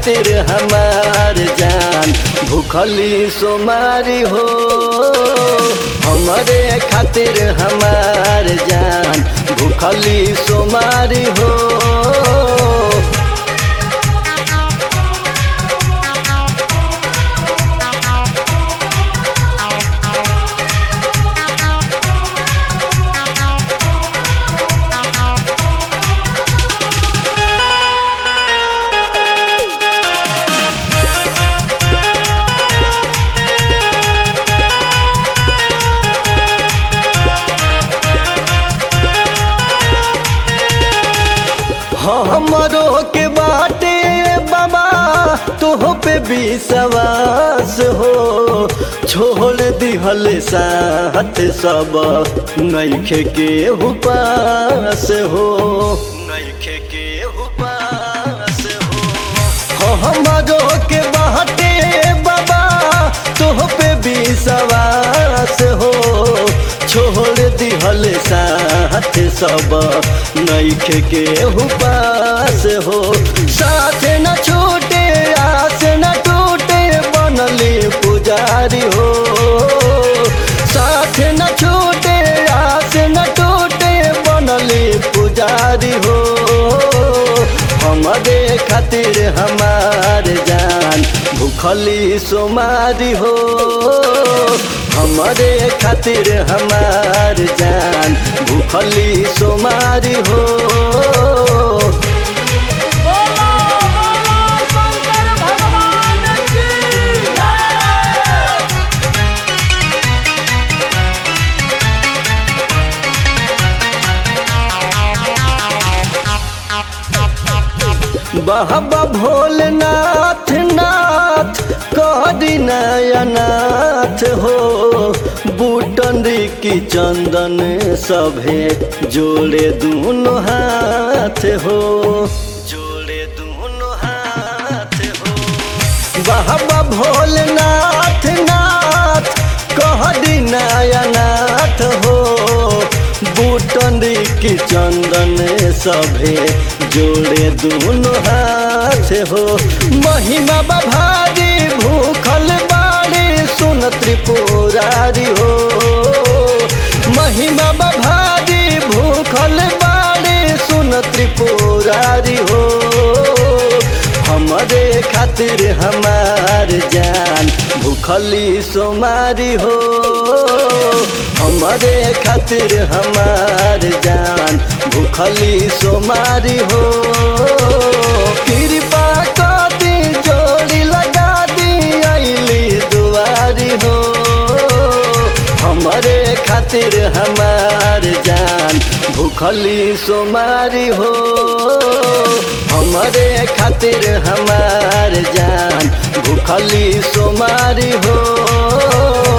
खातिर हमार जान भूखली सोमारी हो हमारे खातिर हमार जान भूखली सोमारी हो हमरो के बाटे बाबा तोह पे विश्वास हो छोड़ दिहल साथ सब नैखे के उपास हो नैखे के उपास हो हमरो के बाटे बाबा तोह पे विश्वास हो छोड़ दिहल साथ सब नैख के उपास हो साथ न छूटे आस न टूटे बनली पुजारी हो साथ न छूटे आस न टूटे बनली पुजारी हो हमारे खातिर हमार जान भूखली सोमारी हो हमारे खातिर हमार जान भूखली सोमारी हो बोलो बोलो शंकर भगवान की जय बाबा भोलेनाथ नाथ करी नयनाथ हो बूटंडी की चंदन सभे जोड़े दोनों हाथ हो जोड़े दोनों हाथ हो बाबा भोलेनाथ नाथ कहरी नयनाथ हो बूटंडी की चंदन सभे जोड़े दोनों हाथ हो महिमा बभारी भूखल बाड़ी सुन त्रिपुरारी हो महिमा बभारी भूखल बाड़ी सुन त्रिपुरारी हो हमारे खातिर हमार जान भूखली सोमारी हो हमारे खातिर हमार जान भूखली सोमारी हो कृपा कर दी जोड़ी लगा दी अली दुआरी हो हमारे खातिर हमार जान भूखली सोमारी हो हमारे खातिर हमार जान भूखली सोमारी हो